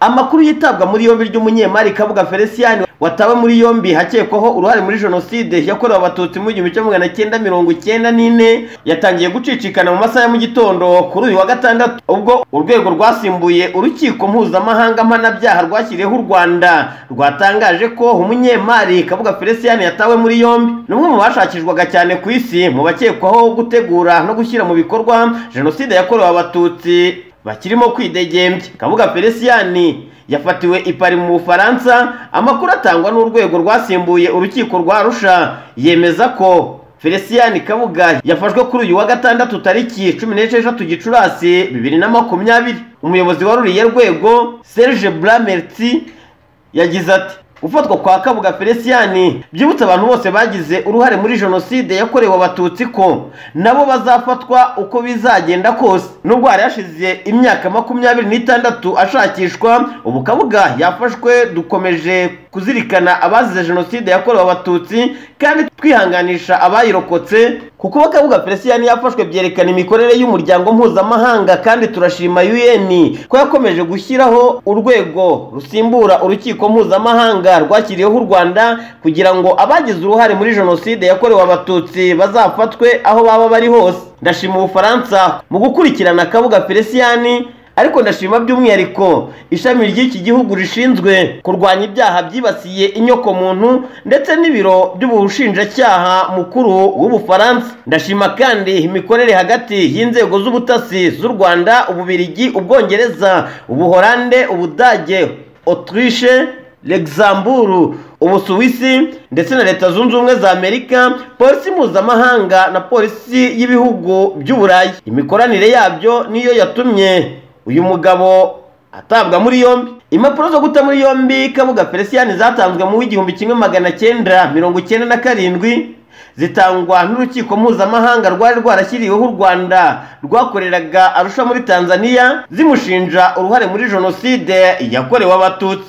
amakuru y'itabwa muri yombi ry'umunyemari kabuga felicien wataba muri yombi hakekwaho uruhare muri jenoside yakorewe abatutsi mu gihumbi kimwe magana cyenda mirongo cyenda n'ine yatangiye gucicikana mu masaha ya mu gitondo kuri uyu wa gatandatu ubwo urwego rwasimbuye urukiko mpuzamahanga mpanabyaha rwashyiriyeho u rwanda rwatangaje ko umunyemari kabuga felicien yatawe muri yombi ni umwe mu bashakishwaga cyane ku isi mu bakekwaho gutegura no gushyira mu bikorwa jenoside yakorewe abatutsi bakirimo kwidegembya kabuga felicien yafatiwe i Paris mu bufaransa amakuru atangwa n'urwego rwasimbuye urukiko rwa rusha yemeza ko felicien kabuga yafashwe kuri uyu wa gatandatu tariki cumi n'esheshatu gicurasi bibiri na makumyabiri umuyobozi wa ruriya rwego serge blamerti yagize ati gufatwa kwa kabuga felicien byibutsa abantu bose bagize uruhare muri jenoside yakorewe abatutsi ko nabo bazafatwa uko bizagenda kose nubwo hari hashize imyaka makumyabiri n'itandatu ashakishwa ubu kabuga yafashwe dukomeje kuzirikana abazize jenoside yakorewe abatutsi kandi twihanganisha abayirokotse kuko kabuga felicien yafashwe byerekana imikorere y'umuryango mpuzamahanga kandi turashima un ko yakomeje gushyiraho urwego rusimbura urukiko mpuzamahanga rwashyiriyeho u rwanda kugira ngo abagize uruhare muri jenoside yakorewe abatutsi bazafatwe aho baba bari hose ndashima ubufaransa mu gukurikirana kabuga felicien ariko ndashima by'umwihariko ishami ry'iki gihugu rishinzwe kurwanya ibyaha byibasiye inyoko muntu ndetse n'ibiro by'ubushinjacyaha mukuru w'ubufaransa ndashima kandi imikorere hagati y'inzego z'ubutasi z'u rwanda ububirigi ubwongereza ubuhorande ubudage otirishe Luxembourg ubusuwisi ndetse na leta zunze ubumwe za amerika polisi mpuzamahanga na polisi y'ibihugu by'uburayi imikoranire yabyo niyo yatumye uyu mugabo atabwa muri yombi impapuro zo guta muri yombi kabuga felicien zatanzwe mu w'igihumbi kimwe magana cyenda mirongo icyenda na karindwi zitangwa n'urukiko mpuzamahanga rwari rwarashyiriweho u rwanda rwakoreraga arusha muri tanzania zimushinja uruhare muri jenoside yakorewe abatutsi